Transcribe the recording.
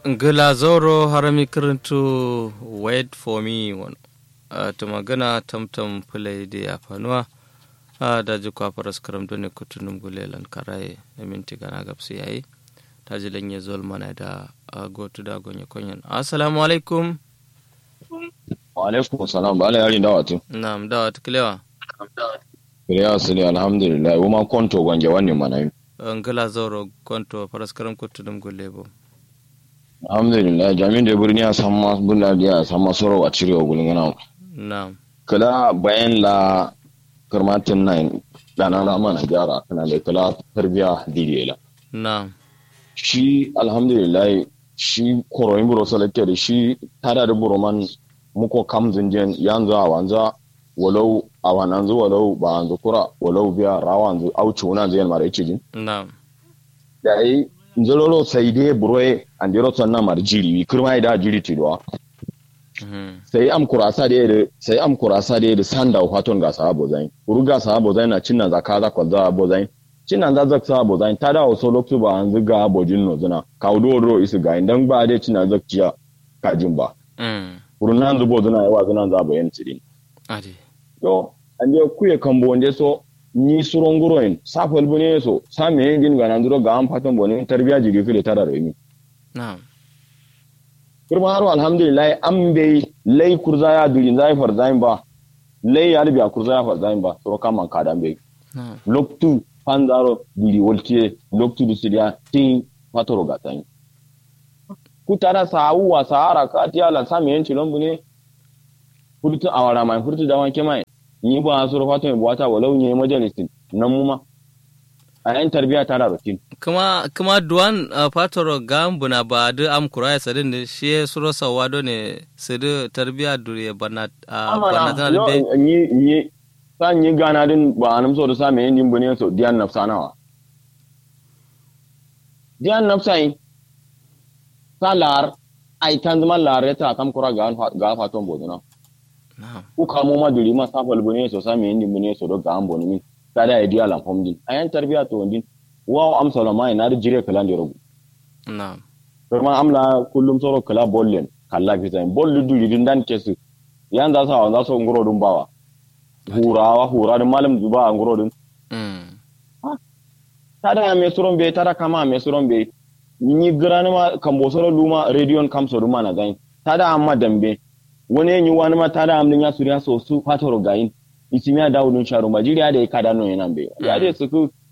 Glazoro harami kirintu wait for me wani uh, ta magana tamtam fulai da ya fanuwa uh, da ji kwafaras karam dole kutunum gulelan karaye na minti gana gabsu yayi ta ji lanye zol mana da uh, gotu da gonye konyan assalamu alaikum wa alaikum salam ba ala yarin dawatu na'am dawat kilewa kiriya su ne alhamdulillah wuma konto gwange wannan mana yi Glazoro konto faras karam kutunum gulebo alhamdulillah jami'in da birni a san masu bulla da ya san masu rawa cire wa gulin gana na'am kala bayan la karmatin nan dana na mana gyara kana da kala tarbiya didela na'am shi alhamdulillah shi koroyin buro salake da shi tada da buro man muko kam zinjen yanzu a wanza walau a wananzu walau ba wanzu kura walau biya rawa wanzu auci wuna zai mara ice jin na'am da yi nzololo sai dai buroye an dero sannan mar jiri wi kirma da jiri tidwa Mhm. sai am kurasa da yadda sai am kurasa da yadda sanda faton ga sahabo zain uru ga sahabo zain na cinna zaka za kwa za bo zain cinna za zak sahabo zain ta da waso loktu ba an ziga bojin no zuna ka udo ro isu ga indan ba dai cinna zak ciya ka jin ba Mm. uru nan zubo zuna yawa zuna za bo yan cidin adi yo an je kuye kambo wonde so ni suron guroin safal bune so sa me yin ga nan duro ga am faton bone tarbiya jiri fili tara remi na'am kurma haro alhamdulillah an bai lai kurza ya durin zai farzain ba lai ya rubiya kurza ya farzain ba soro kama kadan bai na'am loktu panzaro duri woltiye loktu du sidia tin fatoro gatan kutara sawuwa sahara katiya la sami yanci lombu ne furtu awara mai furtu da wanke mai ni ba soro fato mai buwata walau ne majalisin nan muma a yan tarbiya tara rutin kuma kuma duwan uh, patoro gambuna ba da am kuraya sadin da shi suro sawa do ne sidi tarbiya duriye bana uh, bana tana da be ni ni san yi gana din ba anam so da sa me yin bune so diyan nafsa nawa diyan nafsa yi salar ai tan zama lare ta kam kura ga ga faton boduna na'am ku kamo ma duri ma safal bune so sa me yin bune so do ga an bonu min kada ya diya lan fomdin ayan tarbiya to din wa am salama ina da jire kalan da rubu na'am kuma amla kullum soro kala bollen kala fitan bollu duri din dan kesu yan za sa za so ngoro dun bawa hurawa hura da malam zuba a ngoro din mm. tada me suron be tada kama me suron be ni grani ma kambo soro luma rediyon kam so luma na gain tada amma dambe wani yin wani ma tada am ya suriya so su fatoro gain isimiya dawudun sharu majiriya da ya kada no yana be ya de su ku